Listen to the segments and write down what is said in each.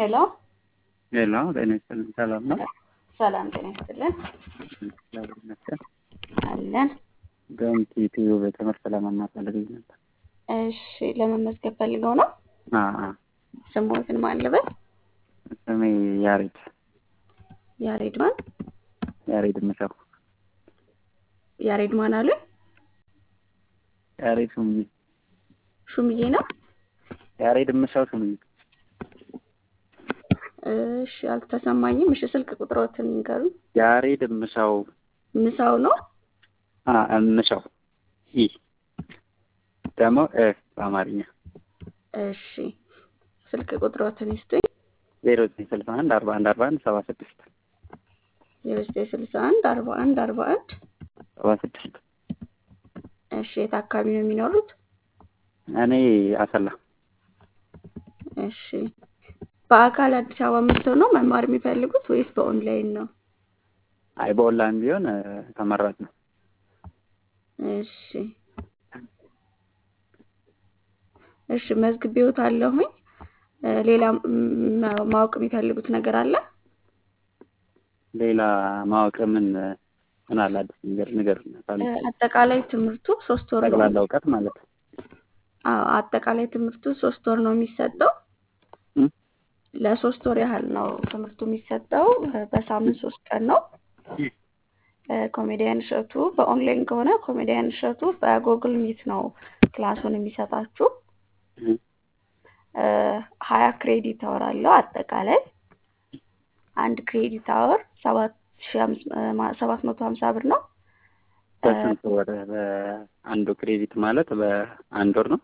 ሄሎ ሄሎ ጤና ይስጥልኝ። ሰላም ነው? ሰላም ጤና ይስጥልን። እግዚአብሔር ይመስገን። አለን። ገምቲ ቲዩብ ትምህርት ለመማር ፈልጌ ነበር። እሺ ለመመዝገብ ፈልገው ነው? አዎ፣ አዎ። ስሞትን ማን ልበል? ስሜ ያሬድ ያሬድ ማን? ያሬድ ምሸው ያሬድ ማን አሉኝ? ያሬድ ሹምዬ ሹምዬ ነው? ያሬድ ምሸው ሹምዬ እሺ አልተሰማኝም። እሺ ስልክ ቁጥሮትን ንገሩኝ። ያሬድ ምሸው ምሳው ነው? አ ምሸው ኢ ደግሞ እ በአማርኛ እሺ ስልክ ቁጥሮትን ይስጡኝ። ዜሮ ዘጠኝ ስልሳ አንድ አርባ አንድ አርባ አንድ ሰባ ስድስት ዜሮ ዘጠኝ ስልሳ አንድ አርባ አንድ አርባ አንድ ሰባ ስድስት እሺ የት አካባቢ ነው የሚኖሩት? እኔ አሰላ እሺ በአካል አዲስ አበባ መጥተው ነው መማር የሚፈልጉት ወይስ በኦንላይን ነው? አይ በኦንላይን ቢሆን እ ተመራጭ ነው። እሺ እሺ መዝግቤዎታለሁኝ። እ ሌላ ም- ማወቅ የሚፈልጉት ነገር አለ? ሌላ ማወቅ ምን ምን አለ አዲስ ነገር ንገር እ አጠቃላይ ትምህርቱ ሶስት ወር ነው። ጠቅላላ እውቀት ማለት ነው። አዎ አጠቃላይ ትምህርቱ ሶስት ወር ነው የሚሰጠው። እም? ለሶስት ወር ያህል ነው ትምህርቱ የሚሰጠው። እ በሳምንት ሶስት ቀን ነው። እ ኮሜዲያን እሸቱ በኦንላይን ከሆነ ኮሜዲያን እሸቱ በጉግል ሚት ነው ክላሱን የሚሰጣችሁ። እም። እ ሀያ ክሬዲት አወር አለው አጠቃላይ አንድ ክሬዲት አወር ሰባት ሺ አምስት ማ- ሰባት መቶ ሀምሳ ብር ነው። እ በስንት ወር በአንዱ ክሬዲት ማለት በአንድ ወር ነው?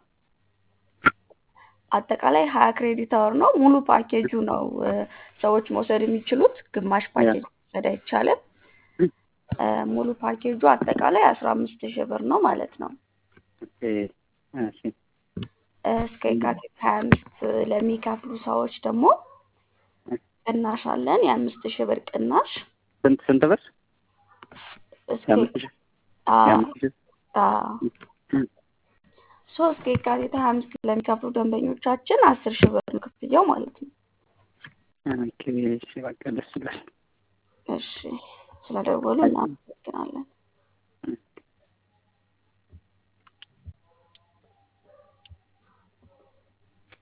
አጠቃላይ ሀያ ክሬዲት አወር ነው። ሙሉ ፓኬጁ ነው እ ሰዎች መውሰድ የሚችሉት። ግማሽ ፓኬጅ መውሰድ አይቻልም። እ ሙሉ ፓኬጁ አጠቃላይ አስራ አምስት ሺህ ብር ነው ማለት ነው። ኦኬ እሺ እ እስከ የካቲት ሀያ አምስት ለሚከፍሉ ሰዎች ደግሞ ቅናሽ አለን። የአምስት ሺህ ብር ቅናሽ ስንት ስንት ብር? እስከ የአምስት ሺህ አዎ የአምስት ሺህ አዎ ሶ እስከ የካቲት ሀያ አምስት ለሚከፍሉ ደንበኞቻችን አስር ሺህ ብር ነው ክፍያው ማለት ነው። ኦኬ እሺ በቃ ደስ ይላል። እሺ ስለደወሉ እናመሰግናለን።